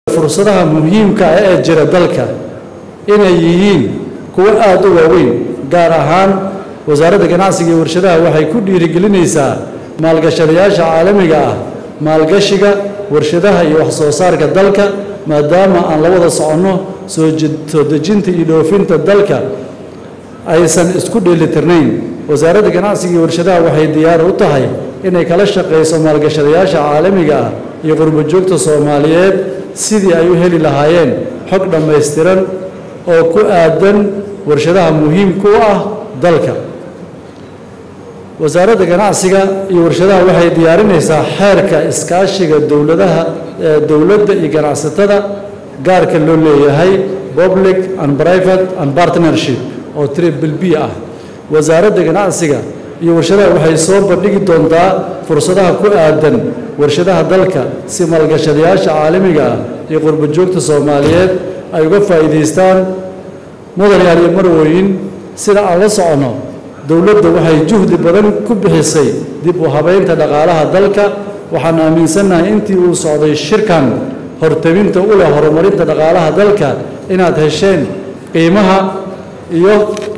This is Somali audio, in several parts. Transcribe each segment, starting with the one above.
fursadaha muhiimka ah ee jira dalka inay yihiin kuwo aada u waaweyn gaar ahaan wasaaradda ganacsiga iyo warshadaha waxay ku dhiirigelinaysaa maalgashadayaasha caalamiga ah maalgashiga warshadaha iyo wax soo saarka dalka maadaama aan la wada soconno soo soo dejinta iyo dhoofinta dalka aysan isku dheelitirnayn wasaaradda ganacsiga iyo warshadaha waxay diyaar u tahay inay kala shaqayso maalgashadayaasha caalamiga ah iyo qurbo joogta soomaaliyeed sidii ay u heli lahaayeen xog dhammaystiran oo ku aadan warshadaha muhiimka u ah dalka wasaaradda ganacsiga iyo warshadaha waxay diyaarinaysaa xeerka iskaashiga dowladaha dowladda iyo ganacsatada gaarka loo leeyahay public and private and partnership oo triple b ah wasaaradda ganacsiga iyo warshadaha waxay soo bandhigi doontaa fursadaha ku aadan warshadaha dalka si maalgashadayaasha caalamiga ah iyo qurbo joogta soomaaliyeed ay uga faa'iidaystaan mudanayaal iyo marwooyin sida aan la soconno dowladda waxay juhdi badan ku bixisay dib u habaynta dhaqaalaha dalka waxaan aaminsannahay intii uu socday shirkan hortabinta u leh horumarinta dhaqaalaha dalka inaad hesheen qiimaha iyo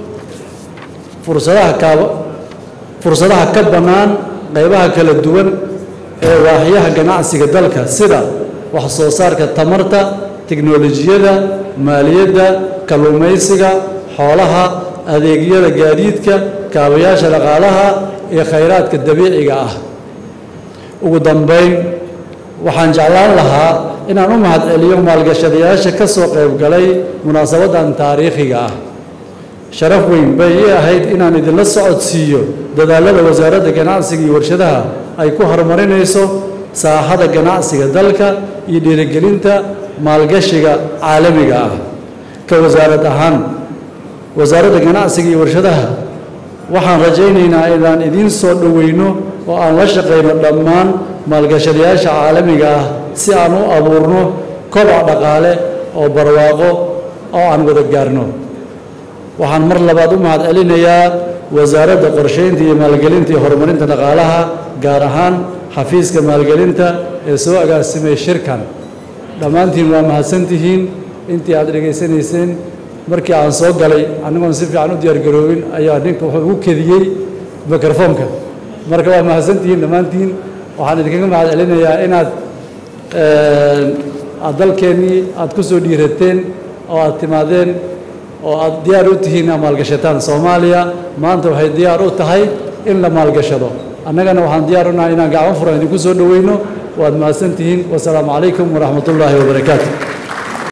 fursadaha kaaba fursadaha ka bannaan qaybaha kala duwan ee waaxyaha ganacsiga dalka sida wax soo saarka tamarta tiknolojiyada maaliyadda kalluumaysiga xoolaha adeegyada gaadiidka kaabayaasha dhaqaalaha iyo khayraadka dabiiciga ah ugu dambayn waxaan jeclaan lahaa inaan u mahadceliyo maalgashadayaasha ka soo qayb galay munaasabaddan taariikhiga ah sharaf weyn bay ii ahayd inaan idinla socodsiiyo dadaalada wasaaradda ganacsiga iyo warshadaha ay ku horumarinayso saaxada ganacsiga dalka iyo dhiirigelinta maalgashiga caalamiga ah ka wasaarad ahaan wasaaradda ganacsiga iyo warshadaha waxaan rajaynaynaa inaan idiin soo dhoweyno oo aan la shaqayno dhammaan maalgashadayaasha caalamiga ah si aan u abuurno koboc dhaqaale oo barwaaqo oo aan wada gaarno waxaan mar labaad u mahad celinayaa wasaaradda qorsheynta iyo maalgelinta iyo horumarinta dhaqaalaha gaar ahaan xafiiska maalgelinta ee soo agaasimay shirkan dhammaantiin waa mahadsantihiin intii aad dhegaysanayseen markii aan soo galay annagoon si fiican u diyaargaroobin ayaa ninka wuxuu ugu kediyey mikrofoonka marka waa mahadsantihiin dhammaantiin waxaan idinkaga mahad celinayaa inaad aad dalkeennii aad ku soo dhiirateen oo aad timaadeen oo aad diyaar u tihiin inaad maalgashataan soomaaliya maanta waxay diyaar u tahay in la maalgashado annagana waxaan diyaar u nahay inaan gacmo furan idinku soo dhoweyno waad mahadsantihiin wasalaamu calaykum waraxmat ullaahi wabarakaatu